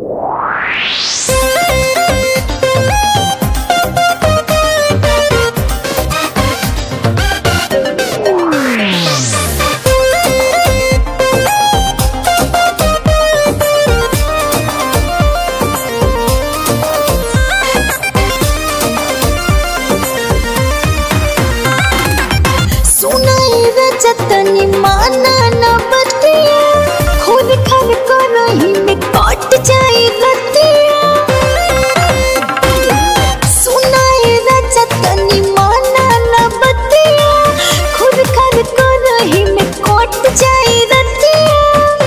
तनी माना न बतिया खून खान करही में कट जाई रतिया सुनाए राजा तनी माना न बतिया खून खान करही में कट जाई रतिया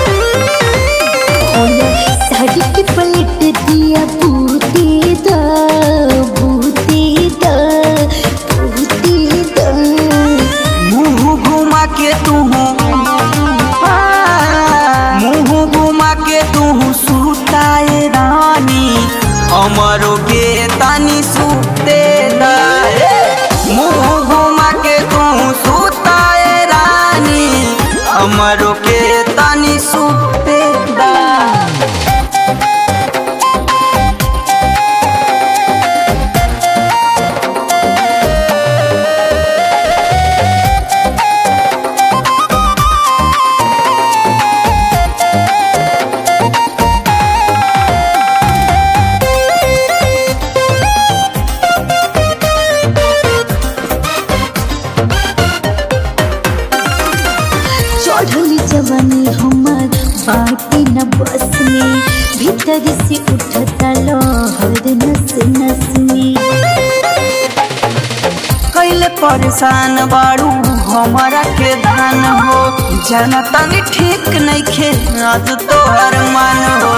होला साड़ी के पलट दिया बूते दा बूते दा बूते दा मुंह घुमा के तू मुंह घुमा के तू सुताए रानी हमरो के तनी सुते दे मुंह घुमा के तू सुताए रानी हमरो के तनी सुते दे चढ़ली जवानी हमार बाटी न बस में भीतर से उठता लहर नस नस में कैले परेशान बाड़ू हमारा के धान हो जाना तनी ठीक नहीं खे आज तोहर मन हो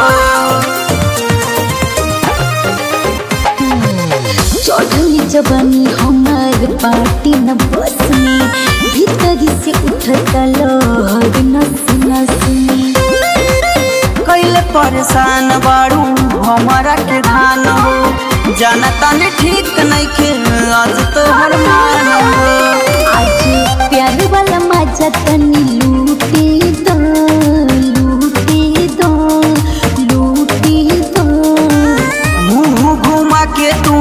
चढ़ली जवानी हमार बाटी न बस में भीतर से उठता लहर नस नस में कैले परेशान बाड़ू हमारा के धान हो जाना तनी ठीक नहीं खे आज तोहर मन हो आज प्यार वाला मजा तनी लूटे दो लूटे दो लूटे दो मुंह घुमा के तू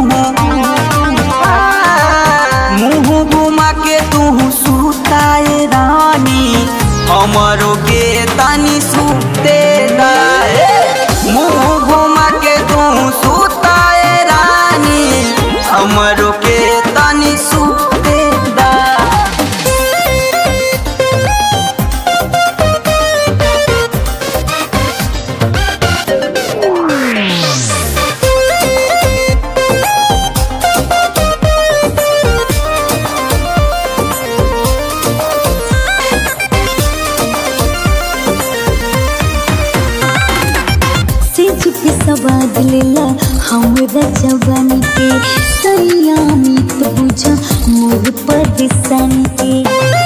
मुंह घुमा के तू सुताए रानी हमरो के तनी सुते दे मुंह घुमा के तू सुताए रानी हमरो के तनी सुते दे से झुके सवाद लेला हमरा जवानी के सयामी तो बुझा मोर परेशानी के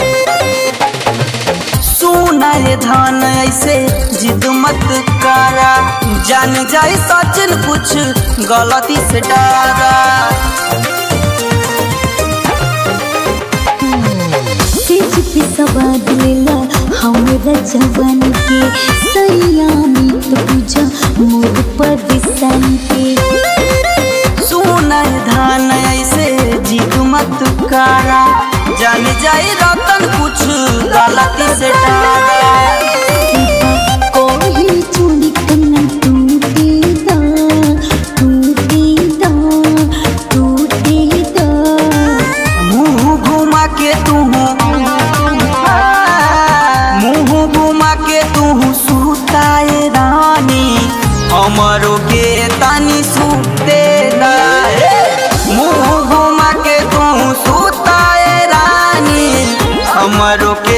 सुना ये धान ऐसे जिद मत करा जान जाए सचिन कुछ गलती से डरा से झुके सवाद लेला हमरा जवानी के सयामी तो बुझा मोर परेशानी के सुना ये धान ऐसे जिद मत करा जान जाए रतन कुछ गलती से डरा कोई चूड़ी कन्ना टूटे दा टूटे दा टूटे दा मुंह घुमा के तू मुंह घुमा के तू सुताए रानी हमरो के तनी सुते दे मुंह घुमा के तू सुताए रानी हमरो के